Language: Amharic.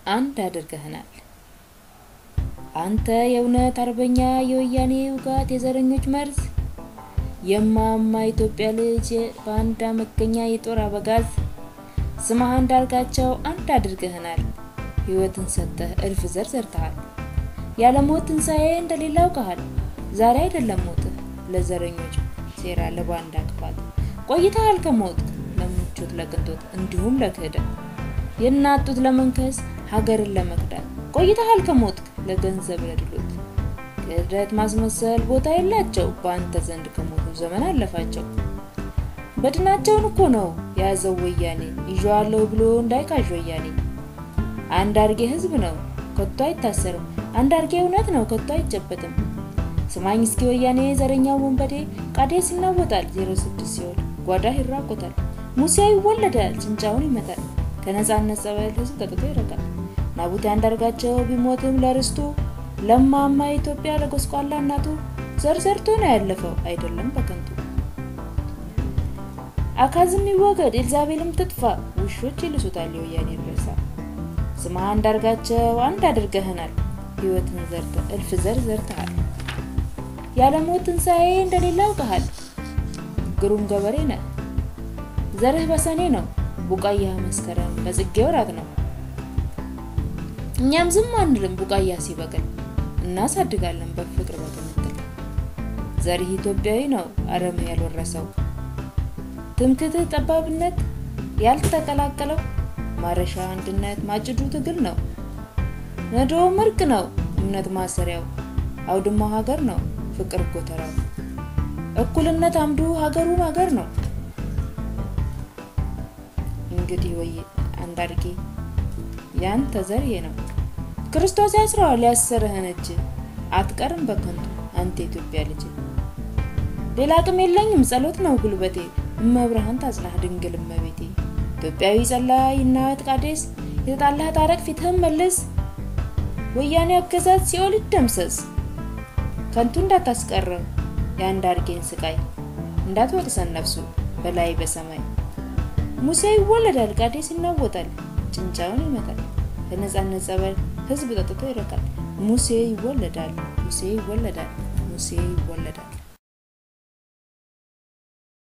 አንድ አድርገህናል። አንተ የእውነት አርበኛ የወያኔ ውጋት የዘረኞች መርዝ የማማ ኢትዮጵያ ልጅ በአንዳ መገኛ የጦር አበጋዝ ስምህ አንዳርጋቸው አንድ አድርገህናል። ሕይወትን ሰጠህ እልፍ ዘር ዘርተሃል። ያለ ሞት ትንሣኤ እንደሌለ አውቀሃል። ዛሬ አይደለም ሞትህ ለዘረኞች ሴራ ለባንዳ ክፋት ቆይተሃል ከሞት ለምቾት ለቅንጦት እንዲሁም ለክህደት የእናት ጡት ለመንከስ ሀገርን ለመክዳት ቆይተሃል ከሞት ለገንዘብ ለድሎት ክህደት ማስመሰል ቦታ የላቸው በአንተ ዘንድ ከሞቱ ዘመን አለፋቸው። በድናቸውን እኮ ነው የያዘው ወያኔ ይዤዋለሁ ብሎ እንዳይቃዥ ወያኔ። አንድ አርጌ ህዝብ ነው ከቶ አይታሰርም። አንድ አርጌ እውነት ነው ከቶ አይጨበጥም። ስማኝ እስኪ ወያኔ ዘረኛው ወንበዴ ቃዴስ ይናወጣል ዜሮ ስድስት ሲሆን ጓዳ ይራቆታል። ሙሴ ይወለዳል ጭንጫውን ይመታል። ከነጻነት ጸበል ህዝብ ጠጥቶ ይረቃል። ናቡቴ አንዳርጋቸው ቢሞትም ለርስቱ ለማማ ኢትዮጵያ ለጎስቋላ እናቱ ዘር ዘርቶ ነው ያለፈው አይደለም በከንቱ። አካዝም ይወገድ ኤልዛቤልም ትጥፋ ውሾች ይልሱታል የወያኔ ሬሳ። ስምህ አንዳርጋቸው አንድ አድርገህናል። ህይወትን ዘርተ እልፍ ዘር ዘርተሃል። ያለሞት ትንሣኤ እንደሌለ አውቀሃል። ግሩም ገበሬ ነህ። ዘርህ በሰኔ ነው፣ ቡቃያ መስከረም በጽጌ ወራት ነው። እኛም ዝም አንልም ቡቃያ ሲበቅል እናሳድጋለን በፍቅር በቅምጥል። ዘርህ ኢትዮጵያዊ ነው አረም ያልወረሰው ትምክትህ ጠባብነት ያልተቀላቀለው ማረሻ አንድነት ማጭዱ ትግል ነው። ነዶውም እርቅ ነው እምነት ማሰሪያው አውድማው ሀገር ነው ፍቅር ጎተራው እኩልነት አምዱ ሀገሩን ሀገር ነው። እንግዲህ ወይ አንዳርጌ ያንተ ዘር ይሄ ነው። ክርስቶስ ያስረዋል ያሰርህን እጅ አትቀርም በከንቱ አንተ ኢትዮጵያ ልጅ። ሌላ አቅም የለኝም ጸሎት ነው ጉልበቴ እመብርሃን ታጽናህ ድንግል እመቤቴ። ኢትዮጵያዊ ጸላይ እናት ቃዴስ የተጣላህ ታረቅ ፊትህን መልስ። ወያኔ አገዛዝ ሲኦል ይደምሰስ። ከንቱ እንዳታስቀረው የአንዳርጌን ስቃይ እንዳትወቅሰን ነፍሱ በላይ በሰማይ። ሙሴ ይወለዳል ቃዴስ ይናወጣል ጭንጫውን ይመታል በነጻነት ጸበል ህዝብ ጠጥቶ ይረቃል። ሙሴ ይወለዳል ሙሴ ይወለዳል ሙሴ ይወለዳል